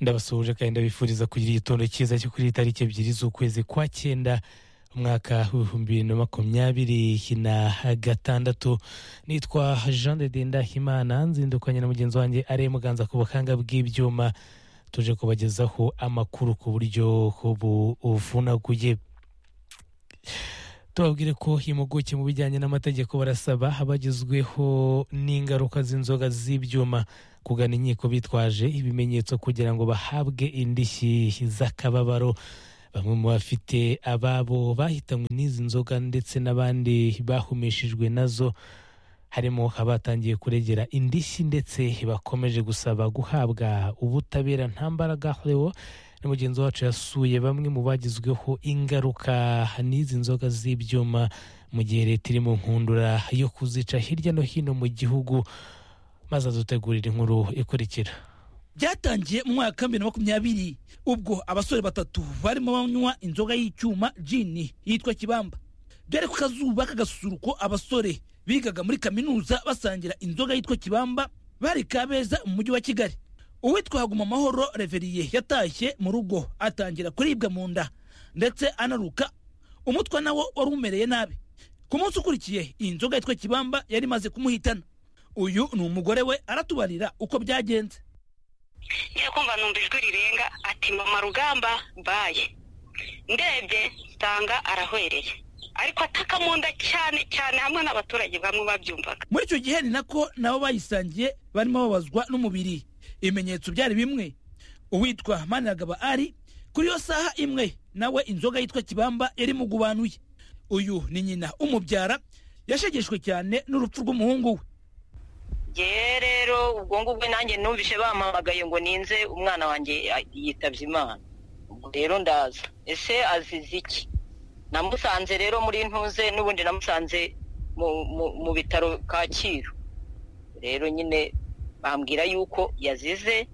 ndabasuhuje kandi ndabifuriza kugira igitondo cyiza cyo kuri tariki ebyiri z'ukwezi kwa cyenda umwaka w'ibihumbi bibiri na makumyabiri na gatandatu nitwa jean de dindahimana nzindukanye na mugenzi wanjye ari muganza ku buhanga bw'ibyuma tuje kubagezaho amakuru ku buryo buvunaguye tubabwire ko impuguke mu bijyanye n'amategeko barasaba abagezweho n'ingaruka z'inzoga z'ibyuma kugana inkiko bitwaje ibimenyetso kugira ngo bahabwe indishyi z'akababaro bamwe mu bafite ababo bahitanywe n'izi nzoga ndetse n'abandi bahumeshejwe nazo harimo abatangiye kuregera indishyi ndetse bakomeje gusaba guhabwa ubutabera nta mbaraga rewo na mugenzi wacu yasuye bamwe mu bagizweho ingaruka n'izi nzoga z'ibyuma mu gihe leta iri mu nkundura yo kuzica hirya no hino mu gihugu maze adutegurira inkuru ikurikira byatangiye mu mwaka bibiri na makumyabiri ubwo abasore batatu barimo banywa inzoga y'icyuma jini yitwa kibamba byari ku kazuba k'agasusuruko abasore bigaga muri kaminuza basangira inzoga yitwa kibamba bari kabeza mu mujyi wa kigali uwitwa haguma amahoro reveriye yatashye mu rugo atangira kuribwa mu nda ndetse anaruka umutwe nawo wari umereye nabi ku munsi ukurikiye iyi nzoga yitwa kibamba yari imaze kumuhitana uyu ni umugore we aratubarira uko byagenze nyine kumva numva ijwi rirenga ati mama rugamba baye ndebye nsanga arahwereye ariko ataka mu nda cyane cyane hamwe n'abaturage bamwe babyumvaga muri icyo gihe ni nako nabo bayisangiye barimo babazwa n'umubiri ibimenyetso byari bimwe uwitwa maniragaba ari kuri iyo saha imwe nawe inzoga yitwa kibamba yari mugubanuye uyu ni nyina umubyara yashegeshwe cyane n'urupfu rw'umuhungu we yewe rero ubwo ngubwo nanjye numvise bampamagaye ngo ninze umwana wanjye yitabye imana ubwo rero ndaza ese azize iki namusanze rero muri ntuze n'ubundi namusanze mu bitaro kacyiru rero nyine bambwira yuko yazize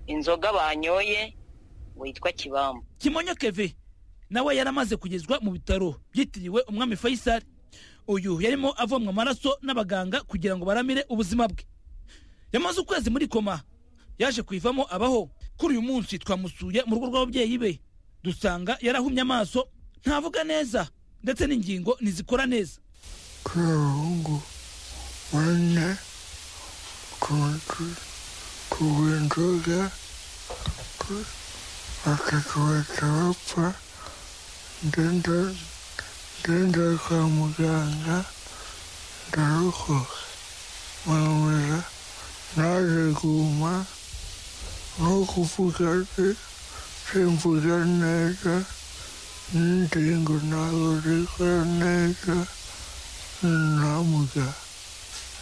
inzoga banyoye witwa kibamba kimonyo keve nawe yari amaze kugezwa mu bitaro byitiriwe umwami fayisari uyu yarimo avomwa amaraso n'abaganga kugira ngo baramire ubuzima bwe yamaze ukwezi muri koma yaje kuyivamo abaho kuri uyu munsi twamusuye mu rugo rw'ababyeyi be dusanga yarahumye amaso ntavuga neza ndetse n'ingingo ntizikora neza k'abahungu bane kugura inzoga bakakubaka bapfa ndende ngenda kwa muganga ndarokoka mwemera naje guma no kuvuga se simvuga neza n'ingingo ntabwo zikora neza ntamuga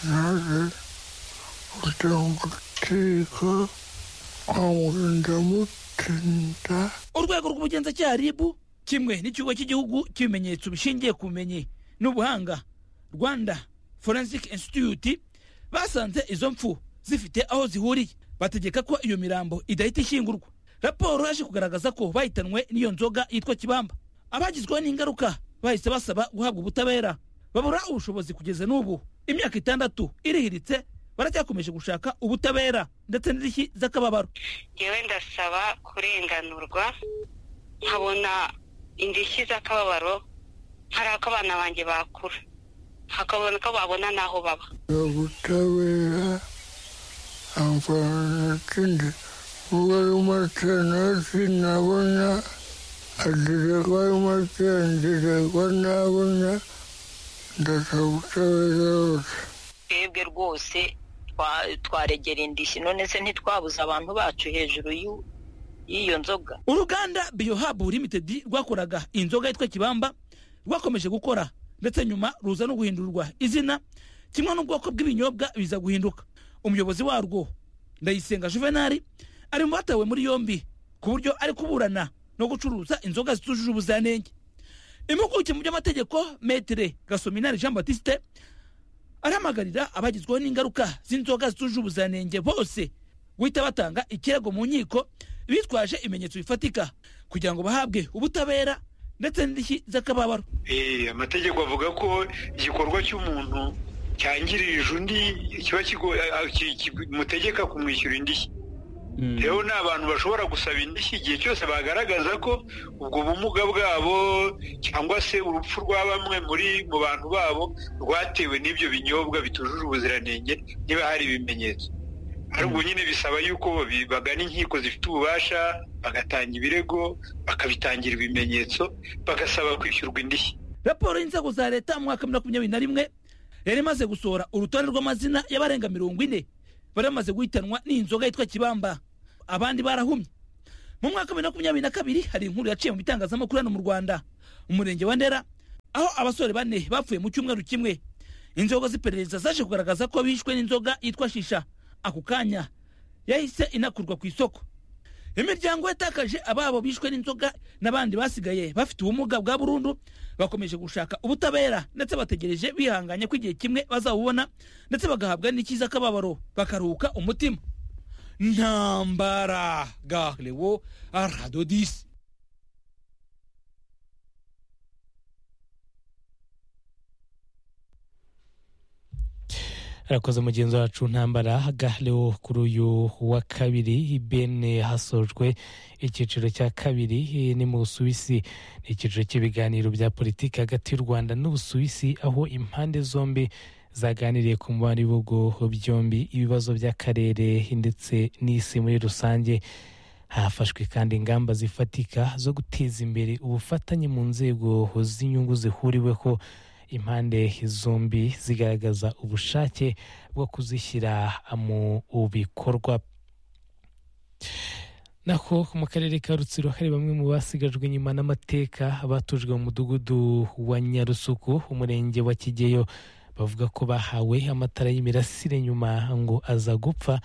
naje kujya mu rukiko ndamutinda urwego rw'ubugenzacyaha ribu kimwe n'ikigo cy'igihugu cy'ibimenyetso bishingiye ku bumenyi n'ubuhanga rwanda forensic institute basanze izo mfu zifite aho zihuriye bategeka ko iyo mirambo idahita ishyingurwa raporo yaje kugaragaza ko bahitanwe n'iyo nzoga yitwa kibamba abagizweho n'ingaruka bahise basaba guhabwa ubutabera babura ubushobozi kugeza n'ubu imyaka itandatu irihiritse baracyakomeje gushaka ubutabera ndetse n'indishyi z'akababaro yewe ndasaba kurenganurwa nkabona indishyi z'akababaro hari ako abana banjye bakura hakabona ko babona n'aho baba ubutabera amfana kindi uba ari umukene sinabona agererwa ari umukene agererwa nabona ndasaba ubutabera hose twebwe rwose twaregera indishyi none se ntitwabuze abantu bacu hejuru y'iyo nzoga uruganda biyohabu limitedi rwakoraga inzoga yitwa kibamba rwakomeje gukora ndetse nyuma ruza no guhindurwa izina kimwe n'ubwoko bw'ibinyobwa biza guhinduka umuyobozi warwo ndayisenga juvenali ari mu batawe muri yombi ku buryo ari kuburana no gucuruza inzoga zitujuje ubuziranenge impuguke mu by'amategeko metere gasominari jean batiste arahamagarira abagizweho n'ingaruka z'inzoga zitujuje ubuziranenge bose guhita batanga ikirego mu nkiko bitwaje ibimenyetso bifatika kugira ngo bahabwe ubutabera ndetse n'indishyi z'akababaro amategeko avuga ko igikorwa cy'umuntu cyangirije undi kiba kimutegeka kumwishyura indishyi rero ni abantu bashobora gusaba indishyi igihe cyose bagaragaza ko ubwo bumuga bwabo cyangwa se urupfu rwa bamwe muri mu bantu babo rwatewe n'ibyo binyobwa bitujuje ubuziranenge niba hari ibimenyetso ariko nyine bisaba yuko bi- bagana inkiko zifite ububasha bagatanga ibirego bakabitangira ibimenyetso bagasaba kwishyurwa indishyi raporo y'inzego za leta mu mwaka wa makumyabiri na rimwe yari imaze gusohora urutonde rw'amazina y'abarenga mirongo ine bari bamaze guhitanwa n'inzoga yitwa kibamba abandi barahumye mu mwaka wa makumyabiri na kabiri hari inkuru yaciye mu bitangazamakuru hano mu rwanda mu murenge wa ndera aho abasore bane bapfuye mu cyumweru kimwe inzego z'iperereza zaje kugaragaza ko bishwe n'inzoga yitwa shisha ako kanya yahise inakurwa ku isoko imiryango yatakaje ababo bishwe n'inzoga n'abandi basigaye bafite ubumuga bwa burundu bakomeje gushaka ubutabera ndetse bategereje bihanganye ko igihe kimwe bazabubona ndetse bagahabwa n'ikiza kababaro bakaruhuka umutima ntambara garewo aradodisi arakoze mugenzi wacu ntambara gahereho kuri uyu wa kabiri bene hasojwe icyiciro cya kabiri eh, ni mu busuwisi ni icyiciro cy'ibiganiro bya politiki hagati y'u rwanda n'ubusuwisi aho impande zombi zaganiriye ku mubare w'ibihugu byombi ibibazo by'akarere ndetse n'isi muri rusange hafashwe kandi ingamba zifatika zo guteza imbere ubufatanye mu nzego z'inyungu zihuriweho impande zombi zigaragaza ubushake bwo kuzishyira mu bikorwa naho mu karere ka rutsiro hari bamwe mu basigajwe inyuma n'amateka batujwe mu mudugudu wa nyarusuku umurenge wa kigeyo bavuga ko bahawe amatara y'imirasire nyuma ngo aza gupfa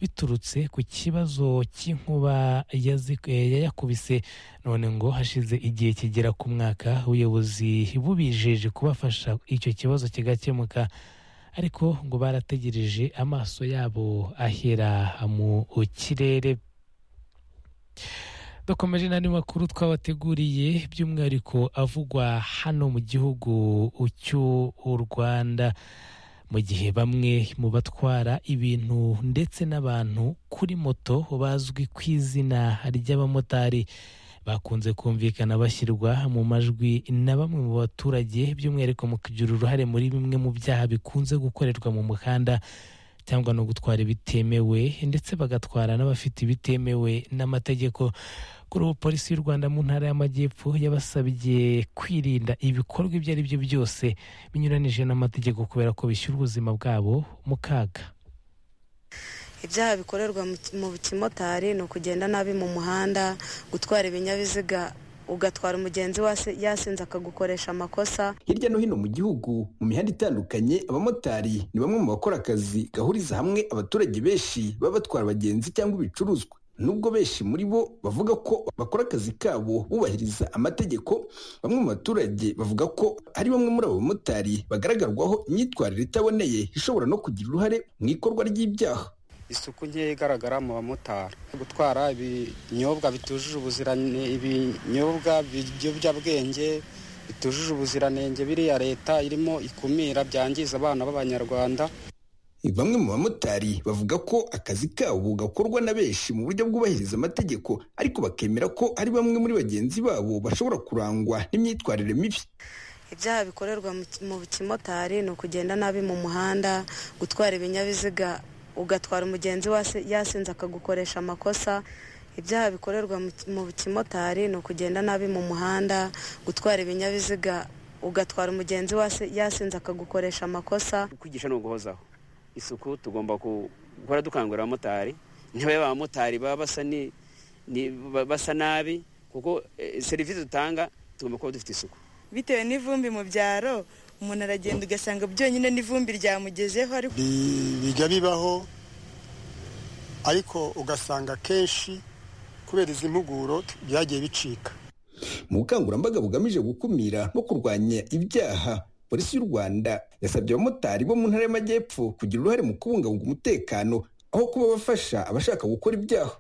biturutse ku kibazo cy'inkuba yazi- eh, yayakubise none ngo hashize igihe kigera ku mwaka ubuyobozi bubijeje kubafasha icyo kibazo kigakemuka ariko ngo barategereje amaso yabo ahera mu kirere dukomeje n'andi makuru twabateguriye by'umwihariko avugwa hano mu gihugu cy'u rwanda mu gihe bamwe mu batwara ibintu ndetse n'abantu kuri moto bazwi ku izina ry'abamotari bakunze kumvikana bashyirwa mu majwi na bamwe mu baturage by'umwihariko mu kugira uruhare muri bimwe mu byaha bikunze gukorerwa mu muhanda cyangwa no gutwara ibitemewe ndetse bagatwara n'abafite ibitemewe n'amategeko kuri ubu polisi y'u rwanda mu ntara y'amajyepfo yabasabye kwirinda ibikorwa ibyo ari byo byose binyuranije n'amategeko kubera ko bishyira ubuzima bwabo mu kaga ibyaha bikorerwa mu ki- mu kimotari ni ukugenda nabi mu muhanda gutwara ibinyabiziga ugatwara umugenzi wase- yasinze akagukoresha amakosa hirya no hino mu gihugu mu mihanda itandukanye abamotari ni bamwe mu bakora akazi gahuriza hamwe abaturage benshi baba batwara abagenzi cyangwa ibicuruzwa nubwo benshi muri bo bavuga ko bakora akazi kabo bubahiriza amategeko bamwe mu baturage bavuga ko ari bamwe muri abo bamotari bagaragarwaho imyitwarire itaboneye ishobora no kugira uruhare mu ikorwa ry'ibyaha isuku nkeya igaragara mu bamotari gutwara ibinyobwa bitujuje ubuziranenge ibinyobwa biyobyabwenge bitujuje ubuziranenge biriya leta irimo ikumira byangiza abana b'abanyarwanda Bamwe mu bamotari bavuga ko akazi kabo gakorwa na benshi mu buryo bwubahiriza amategeko ariko bakemera ko ari bamwe muri bagenzi babo bashobora kurangwa n'imyitwarire mibi. ibyaha bikorerwa mu ki- mu kimotari ni ukugenda nabi mu muhanda gutwara ibinyabiziga ugatwara umugenzi wase- yasinze akagukoresha amakosa ibyaha bikorerwa mu ki- mu kimotari ni ukugenda nabi mu muhanda gutwara ibinyabiziga ugatwara umugenzi wase- yasinze akagukoresha amakosa kwigisha ni uguhozaho isuku tugomba ku- guhora dukangurira abamotari ntibabe abamotari baba basa ni ni- ba- basa nabi kuko eh, serivisi dutanga tugomba kuba dufite isuku bitewe n'ivumbi mu byaro umuntu aragenda ugasanga byonyine n'ivumbi ryamugezeho ariko Bi- bijya bibaho ariko ugasanga kenshi kubera izi mpuguro t- byagiye bicika Mu bukangurambaga bugamije gukumira no kurwanya ibyaha polisi y'u Rwanda yasabye abamotari bo mu ntara y'amajyepfo kugira uruhare mu kubungabunga umutekano aho kuba bafasha abashaka gukora ibyaha.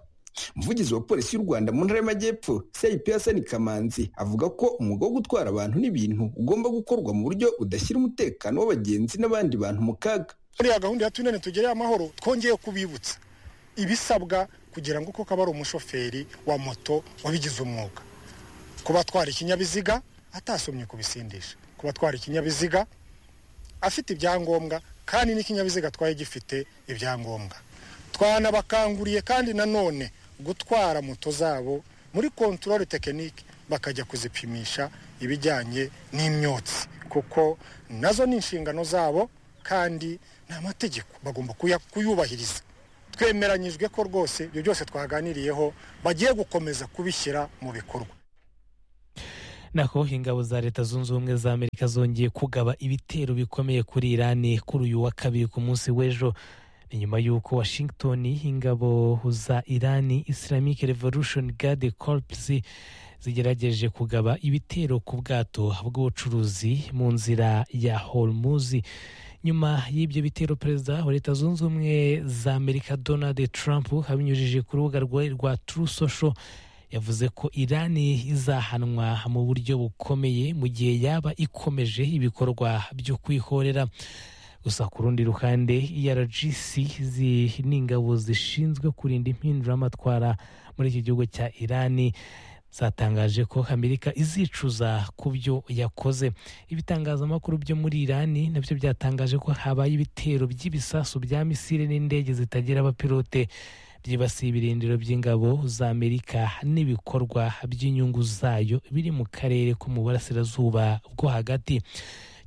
Umuvugizi wa polisi y'u Rwanda mu ntara y'amajyepfo CIP Hassan Kamanzi avuga ko umwuga wo gutwara abantu n'ibintu ugomba gukorwa mu buryo budashyira umutekano w'abagenzi n'abandi bantu mu kaga. buriya gahunda ya tunene tugereye amahoro twongeye kubibutsa ibisabwa kugira ngo koko aba ari umushoferi wa moto wabigize umwuga kuba atwara ikinyabiziga atasomye kubisindisha kuba atwara ikinyabiziga afite ibyangombwa kandi n'ikinyabiziga atwaye gifite ibyangombwa twanabakanguriye kandi nanone gutwara moto zabo muri kontorore tekinike bakajya kuzipimisha ibijyanye n'imyotsi kuko nazo ni inshingano zabo kandi ni amategeko bagomba kuya- kuyubahiriza twemeranyijwe ko rwose ibyo byose twaganiriyeho bagiye gukomeza kubishyira mu bikorwa nako ingabo za leta zunze ubumwe za amerika zongeye kugaba ibitero bikomeye kuri irani kuri uyu wa kabiri ku munsi w'ejo ni nyuma y'uko washington ingabo za irani islamic revolution guard corps zigerageje kugaba ibitero ku bwato bw'ubucuruzi mu nzira ya hormuz nyuma y'ibyo bitero perezida wa leta zunze ubumwe za amerika donald trump abinyujije ku rubuga rwe rwa true social yavuze ko irani izahanwa mu buryo bukomeye mu gihe yaba ikomeje ibikorwa byo kwihorera gusa ku rundi ruhande ergc zi- ni ingabo zishinzwe kurinda impinduramatwara muri iki gihugu cya irani zatangaje ko amerika izicuza ku byo yakoze ibitangazamakuru byo muri irani nabyo byatangaje ko habaye ibitero by'ibisasu bya misile n'indege zitagira abapilote byibasiye ibirindiro by'ingabo za amerika n'ibikorwa by'inyungu zayo biri mu karere ko mu burasirazuba bwo hagati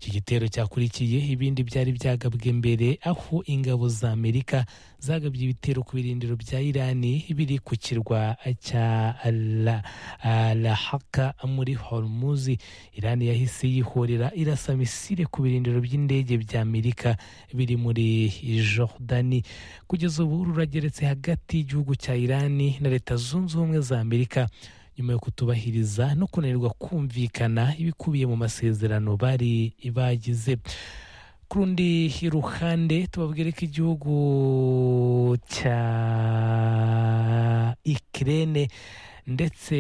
iki gitero cyakurikiye ibindi byari byagabwe mbere aho ingabo za amerika zagabye ibitero ku birindiro bya irani biri ku kirwa cya La- ah, lahaka muri hormuzi irani yahise yihorera irasa misile ku birindiro by'indege bya amerika biri muri jordani kugeza ubu rurageretse hagati y'igihugu cya irani na leta zunze ubumwe za amerika nyuma yo kutubahiriza no kunanirwa kumvikana ibikubiye mu masezerano bari bagize ku rundi ruhande tubabwire ko igihugu cya ikirere ndetse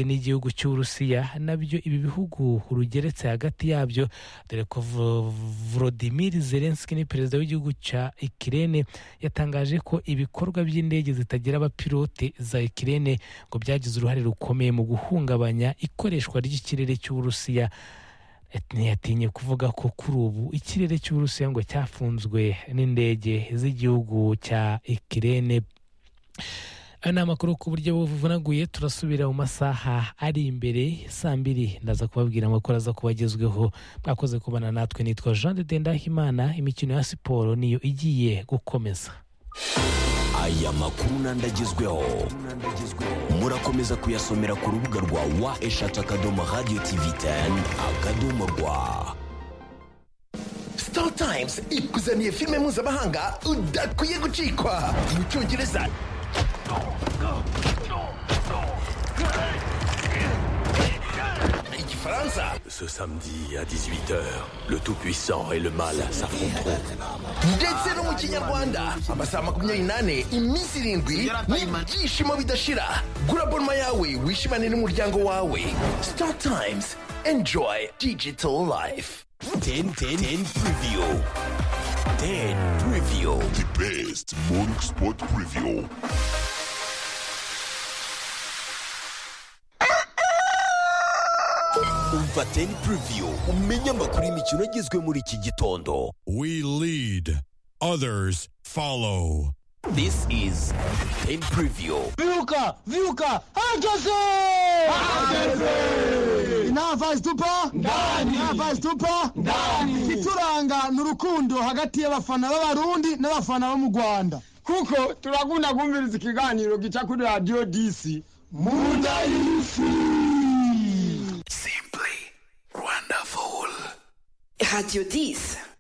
n'igihugu cy'uburusiya nabyo ibi bihugu rugeretse hagati yabyo dore ko Vo- volodymyr zelensky ni perezida w'igihugu cya ikirere yatangaje ko ibikorwa by'indege zitagira abapilote za ikirere ngo byagize uruhare rukomeye mu guhungabanya ikoreshwa ry'ikirere cy'uburusiya ntiyatinye kuvuga ko kuri ubu ikirere cy'uburusiya ngo cyafunzwe n'indege z'igihugu cya ikirere ayo ni amakuru ku buryo buvunaguye turasubira mu masaha ari imbere saa mbiri ndaza kubabwira amakuru aza kuba agezweho mwakoze kubana natwe nitwa jean de dendahimana imikino ya siporo niyo igiye gukomeza aya makuru n'andi agezweho murakomeza kuyasomera ku rubuga rwa wa eshatu akadomo radiyo tivi teni akadomo rwa Star Times ikuzaniye filime mpuzamahanga udakwiye gucikwa mu cyongereza igifaransa Ce samedi à 18h, le Tout-Puissant et le Mal s'affronteront. ndetse no mu kinyarwanda amasaha makumyabiri n'ane iminsi irindwi n'ibyishimo bidashira gura bonoma yawe wishimane n'umuryango wawe Star Times enjoy digital life 10 10 10 preview. 10 preview. The best morning sport preview. Umva 10 preview. Umenye amakuru y'imikino agezwe muri iki gitondo. We lead. Others follow. This is 10 preview. Viuca, Viuca, hageze! Hageze! Inava zitupa? Ndani! Inava zitupa? Ndani! Ituranga ni urukundo hagati y'abafana b'abarundi n'abafana bo mu Rwanda. Kuko turakunda kumviriza ikiganiro gica kuri radio DC. Munda y'isi! Radio 10